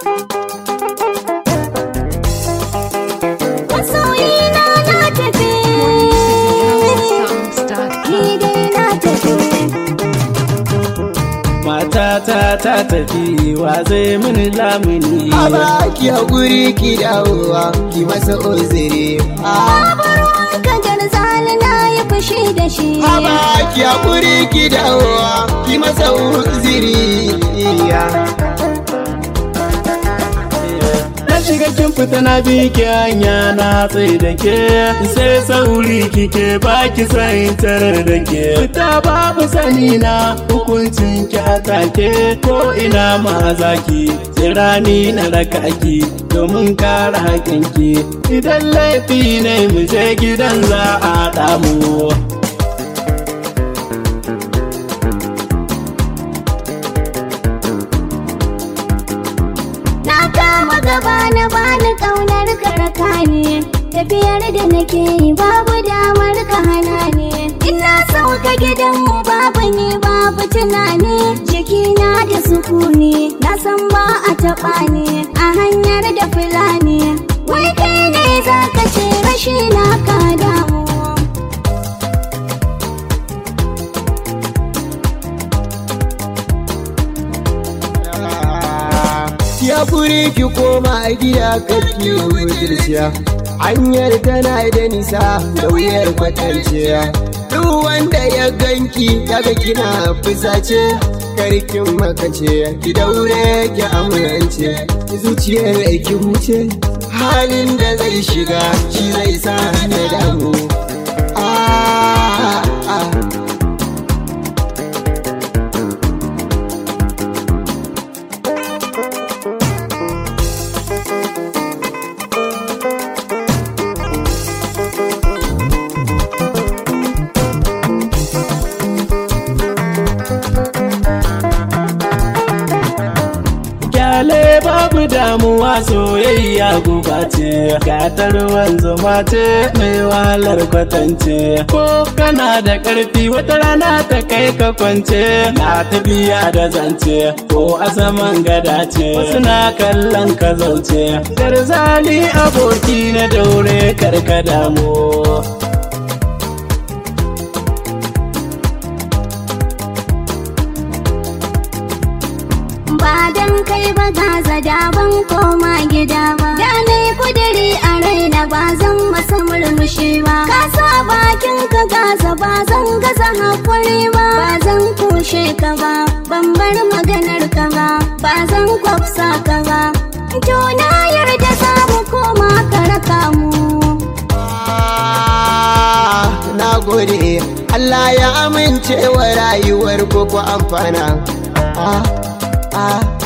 Masoyina na tafi, ni dai na tafi. Matata ta tafi wa zai mini lamuni. Aba ki haƙuri ki dawowa ki masa uziri. Babu ruwanka garzali na yi fushi da shi. Aba ki haƙuri ki dawowa ki masa uziri. Na shiga kin fita na bi ki hanya na tsaye da ke sai sauri kike ba ki san tarar da ke fita babu sani na hukuncin ki atake ko ina ma zaki tsirani na raka ki domin kare haƙin ki idan laifi ne mu je gidan za a damu Na kama gaba na bani ƙaunar karaka ne. Tafiyar da nake yi babu damar ka hana ne. Ina sauka gidanmu babu ne babu tunani. Jikina da sukuni na san ba a taɓa ne. A hanyar da fulani. Wai kai ne za ka ce rashi na ka damu. Ki haƙuri ki koma a gida kake budurciya. Hanyar tana da nisa da wuyar kwatanciya. Duk wanda ya ganki kaga kina fusace. Karkin makace ki daure ki amince. Zuciyar ki huce. Halin da zai shiga shi zai sa na damu. Ah, ah. Kyale babu damuwa soyayya guba ce, gatar wanzuma ce mai wahalar kwatance. Ko kana da ƙarfi wata rana ta kai ka kwance, na tafiya da zance, ko a saman gada ce, wasu na kallon ka zauce. Garzali aboki na daure karka damu. Ba dan kai ba gaza da ban koma gida ba. Da na yi kudiri a raina ba zan masa murmushi ba. Ka sa bakin ka gaza ba zan gaza hakuri ba. Ba zan kushe ka ba, ban bar maganar ka ba. Ba zan kwafsa ka ba. To na yarda za mu koma ka raka mu. Ah, na gode Allah ya amince wa rayuwar ku ku amfana ah, ah,